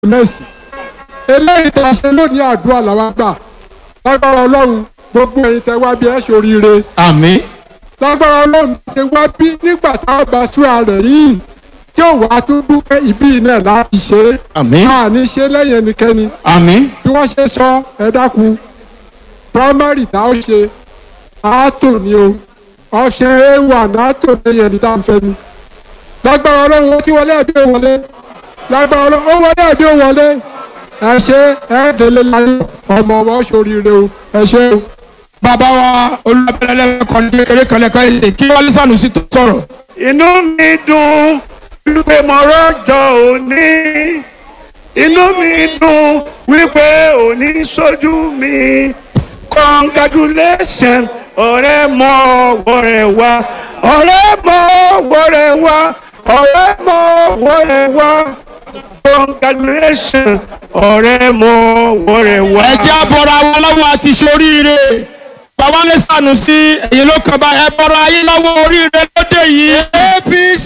mẹ́sì eléyìí tá a ṣe lónìí àdúrà làwọn gbà lágbára ọlọ́run gbogbo ẹ̀yin tẹ wá bí ẹ ṣoríire àmín lágbára ọlọ́run ṣe wá bí nígbà tá a bá súra rẹ̀ yìí tí ò wá tún dúpẹ́ ìbí náà láti ṣe é àmín a ní ṣe lẹ́yìn ẹnikẹ́ni àmín bí wọ́n ṣe sọ ẹ dákun primary tá a ṣe àátò ni o ọ̀sẹ̀ a1 àátò lẹ́yìn ẹni tá a fẹ́ ni lágbára ọlọ́run ó ti wọlé àbí ó wọlé lágbára ọlọ́run ó wọlé àbí ó wọlé ẹ ṣe ẹ délé láyọ̀ ọmọ ọmọ ṣoríire o ẹ ṣe o. bàbá wa olùbẹ̀rẹ̀ kan ní kékeré kan lẹ́kọ̀ọ́ ẹ̀sẹ̀ kí wọ́n lẹ́sànù sí tó sọ̀rọ̀. inú mi dùn wípé mo rọ́jọ́ òní inú mi dùn wípé òní sójú mi congratulation ọ̀rẹ́ mọ wọ̀rẹ́ wá ọ̀rẹ́ mọ wọ̀rẹ́ wá ọ̀rẹ́ mọ wọ̀rẹ́ wá congratulation ọ̀rẹ́ mọ wọ̀rẹ́ wá. ẹ jẹ́ àbọ̀rọ̀ àwọn ọlọ́run àti ṣoríire bàbá lẹ́sànù sí èyí ló kàn bá ẹ bọ̀rọ̀ ayé lọ́wọ́ oríire lóde yìí. apc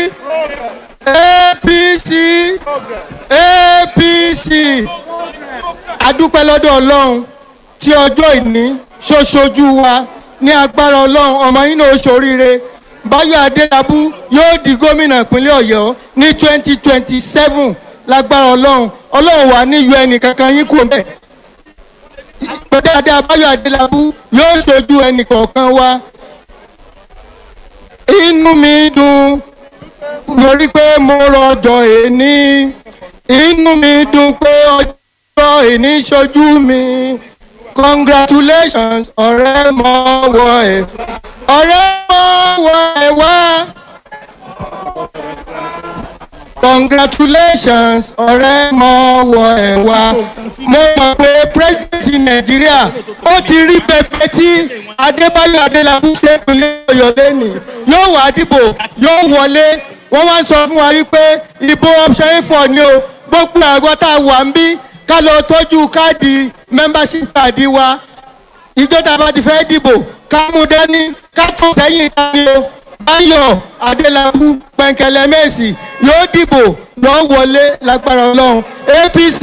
apc apc adúpẹ́ lọ́dọ̀ ọlọ́run tí ọjọ́ ìní ṣoṣojú wa ní agbára ọlọ́run ọmọ yín náà ṣoríire báyọ̀ adélábù yóò di gómìnà ìpínlẹ̀ ọ̀yọ́ ní twenty twenty seven lágbára ọlọ́run ọlọ́run wà ní un ẹnì kankan yín kò mẹ́ dáadáa báyọ̀ adélábù yóò ṣojú ẹnì kọ̀ọ̀kan wa inú mi dùn lórí pé mo rọjò èní inú mi dùn pé ọjọ́ èní ṣojú mi congratulations ọ̀rẹ́ mọ́ wọ ẹ̀ ọ̀rẹ́ mọ́ wọ ẹ̀ wá congratulations ọ̀rẹ́ mọ́ wọ ẹ̀ wá mo mọ̀ pé president nàìjíríà ó ti rí pẹpẹ tí adébáyọ̀ adélábù ṣe ìpínlẹ̀ ọ̀yọ́ lẹ́nìí yóò wá dìbò yóò wọlé wọ́n wá ń sọ fún wa wípé ìbò option a4 ni o gbogbo àgọ́ tá a wà ń bí ká lọ tọ́jú káàdì membership card wa ìjọ tá a bá ti fẹ́ dìbò ká mú dání ká tó sẹ́yìn dání o báyọ̀ adélábù pẹ̀ǹkẹ̀lẹ̀ mẹ́sì yóò dìbò lọ́ wọlé lágbára ọlọ́run apc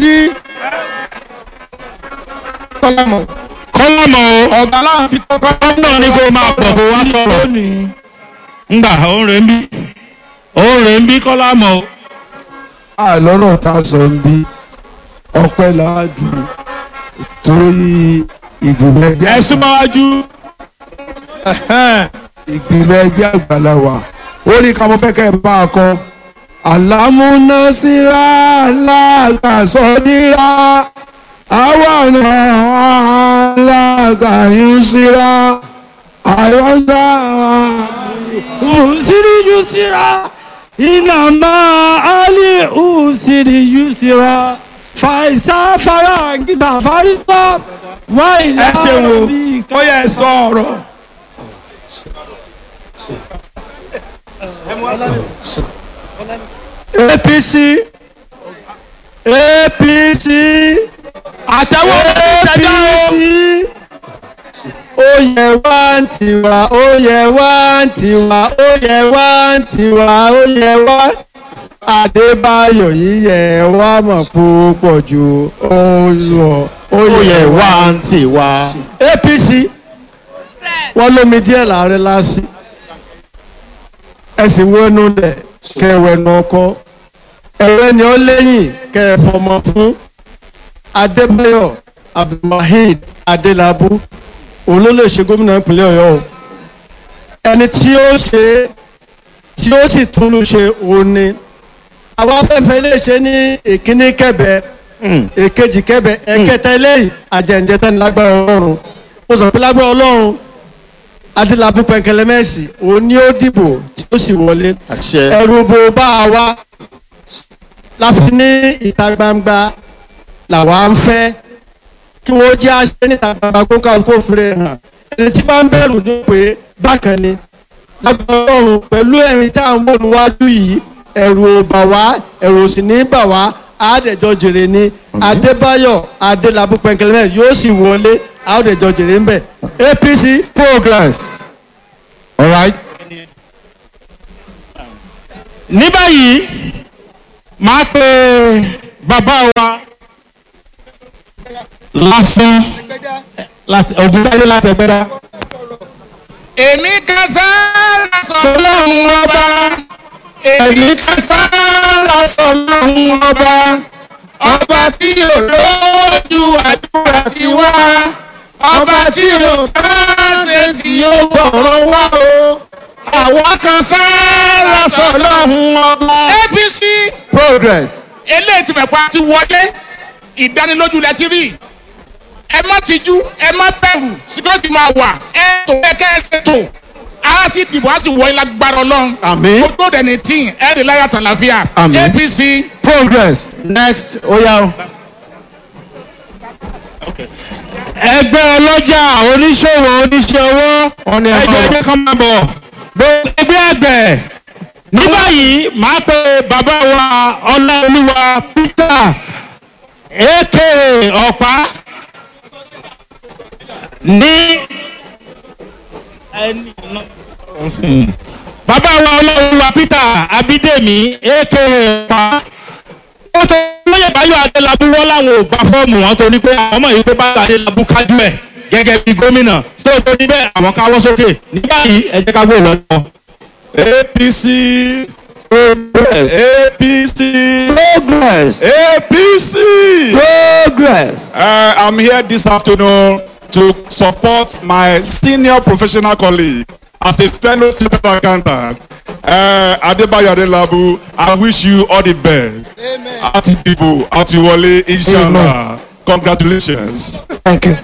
kọ́lámọ̀. kọ́lámọ̀ ọ̀gá aláwọ̀ fi tọ́kọ́ náà ni kó máa pọ̀ kó wá sọ̀rọ̀. ngbà òun rè ń bí òun rè ń bí kọ́lámọ̀ o. àlọ́rọ̀ tá a sọ ń bí ọpẹ́ láàdù torí ìgbìmọ̀ ẹgbẹ́ ẹ súnmọ́ wájú. ìgbìmọ̀ ẹgbẹ́ àgbàlawa ó ní ká mo fẹ́ kẹ́ ẹ bá a kọ́ àlámúnásíra aláàgbàsọ́dírà àwọn aláàgbàyúnsíra àyọ̀nsá usiri yusira inama ali usiri yusira faisa fara ngita farisa waila ẹ ṣeun o ó yẹ ẹ sọ ọ̀rọ̀. apc apc àtẹwọ́ ìṣẹ̀dá o. ó yẹ wá ń tiwa ó yẹ wá ń tiwa ó yẹ wá ń tiwa ó yẹ wá adébáyọ̀ yíyẹ wá mọ̀ púpọ̀ ju ó yọ ó yẹ wá ń tiwa. apc wọ́n lómi díẹ̀ láàrin lásì ẹ sì wọnú lẹ̀ kẹwẹ́nu ọkọ ẹ̀rẹ́ ni ó lẹ́yìn kẹfọmọ fún adébáyọ̀ abdulwaheed adélábù òun ló lè ṣe gómìnà ìpínlẹ̀ ọ̀yọ́ o ẹni tí ó ṣe tí ó sì tún lù ṣe òun ni àwọn afẹ́fẹ́ lè ṣe ní ìkíní kẹbẹ èkejì kẹbẹ ẹ̀kẹta eléyìí àjẹǹjẹta ní lágbára ọlọ́run ó sọ pé lágbára ọlọ́run adélábù pẹ̀kẹlẹ́mẹ́sì òun ni ó dìbò tí ó sì wọlé ẹ̀rù bò bá a wá láfi ní ìta gbangba làwa ń fẹ́ kí wọ́n jẹ́ àṣẹ níta gbangba kó ká kó fèrè hàn ẹni tí bá ń bẹ̀rù ní pé bákan ni lágbára ọlọ́run pẹ̀lú ẹ̀rín tá à ń wò níwájú yìí ẹ̀rù ò bà wá ẹ̀rù ò sì ní bà wá àádẹ́jọ́ jèrè ni adébáyọ̀ adélábù pẹ̀kẹlẹ́mẹ́ yóò sì wọlé àádẹ́jọ́ jèrè ń bẹ̀ apc progress. all right. ní báyìí máa pe bàbá wa lásán láti ògùntàyé láti ẹgbẹ́dá. èmi kan sáárà sọlọ́run ọba èmi kan sáárà sọlọ́run ọba ọba tí ò lójú àdúrà sí wá ọba tí ò káṣe tí ó gbọ̀rọ̀ wá o àwọn kan sáárà sọlọ́run ọba. apc progress. eléyìí tí mẹ̀pá ti wọlé ìdánilójú lẹ ti rí ẹ má tijú ẹ má bẹ̀rù security máa wà ẹ tó ẹ kẹ́ ẹ ṣe tó a sì dìbò a sì wọ ilé agbára ọlọ́run Àmín. gbogbo dẹni tí ẹ rí láyà tàlàfíà Àmín. apc progress. next oya o. ẹgbẹ́ ọlọ́jà oníṣòwò oníṣẹ́ owó Wọ́n ní ẹ ẹjọ́ máa bọ̀. ẹjẹ́ kan máa bọ̀ gbogbo ẹgbẹ́ àgbẹ̀ ní báyìí máa pe bàbá wa ọláolúwa peter aka ọ̀pá ní bàbá wa ọláolúwa peter abídèmí aka ọ̀pá ó tó lóye báyọ̀ adélábù wọ́n láwọn ò gba fọ́ọ̀mù wọn torí pé àwọn ọmọ yìí pé báyọ̀ adélábù kájú ẹ̀ gẹ́gẹ́ bí gómìnà tó tó níbẹ̀ àwọn káwọ́ sókè nígbà yìí ẹ jẹ́ ká gbé lọ́dọ̀. APC progress APC progress. APC. progress. Uh, I'm here this afternoon to support my senior professional colleague as a fellow chartered accountant. Uh, Adebayo Adelabu, I wish you all the best. Amen. Ati Dibo, Ati Wale, inshallah. Congratulations. thank you.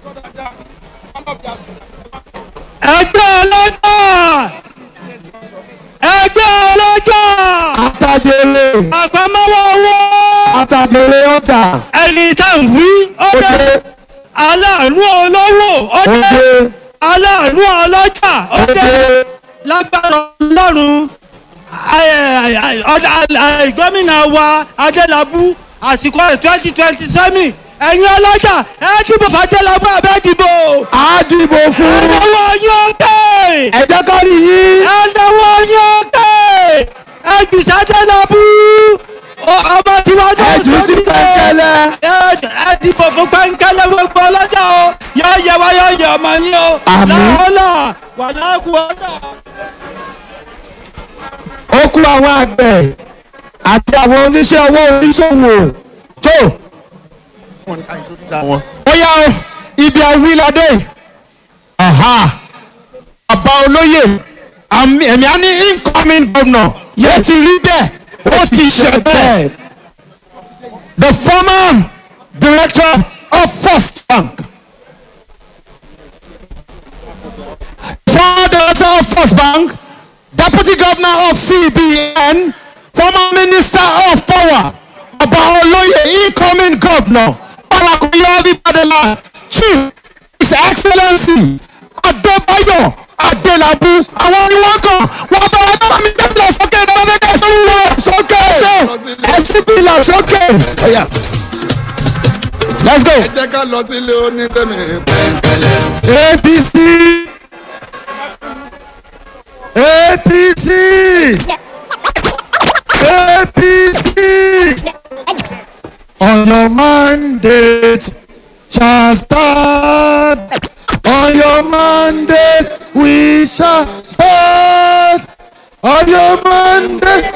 ẹgbẹ́ ọlọ́jà ẹgbẹ́ ọlọ́jà atadele. àpamọ́wọ́ owó atadele ọ̀tà. ẹni tá à ń wí ọdẹ Ọdẹ. aláàánú olówó ọdẹ ọdẹ. aláàánú ọlọ́jà ọdẹ ọdẹ. lágbára ọlọ́run ẹ- ẹ- ọ̀dà- ẹ- gómìnà wa adélábù àsìkò rẹ̀ twenty twenty seven ẹ̀yin ọlọ́jà ẹ dìbò fún adélábù abẹ́ dìbò a dìbò fún. ẹ̀dẹ̀wọ̀ yín òkè ẹ jẹ́ ká rí yín. ẹ̀dẹ̀wọ̀ yín òkè ẹ̀jùsẹ̀ adélábù ọmọ tiwa náà ẹ jù sí pẹ̀kẹ́lẹ́. ẹ- ẹ dìbò fún pẹ́ńkẹ́lẹ́ gbogbo ọlọ́jà o yọ yẹ wá yọ yẹ ọmọ yín o Àmín. làwọn wà láàkú ọ̀dà. ó kú àwọn àgbẹ̀ àti àwọn oníṣẹ́ owó oníṣòwò tó. ó yá o ibi àwíládé bàbá olóyè àmì- ẹ̀mí á ní incoming governor yóò ti rí bẹ́ẹ̀ ó ti ṣe bẹ́ẹ̀. the former director of first bank former director of first bank deputy governor of cbn former minister of power ọba olóyè incoming governor ọlákùnrin ọdípadàlà chief his excellency adébáyọ̀ adélábù àwọn ni wọ́n kàn wọ́n bá wọn dábàá mi débìlà sókè dábàá mi sókè sókè ẹsìn bìlà sókè. let's go. ẹ jẹ́ ká lọ sílé onítẹ̀mí pẹ̀ǹpẹ̀lẹ̀. apc apc apc on your mandate shall stand on your mandate we shall stand on your mandate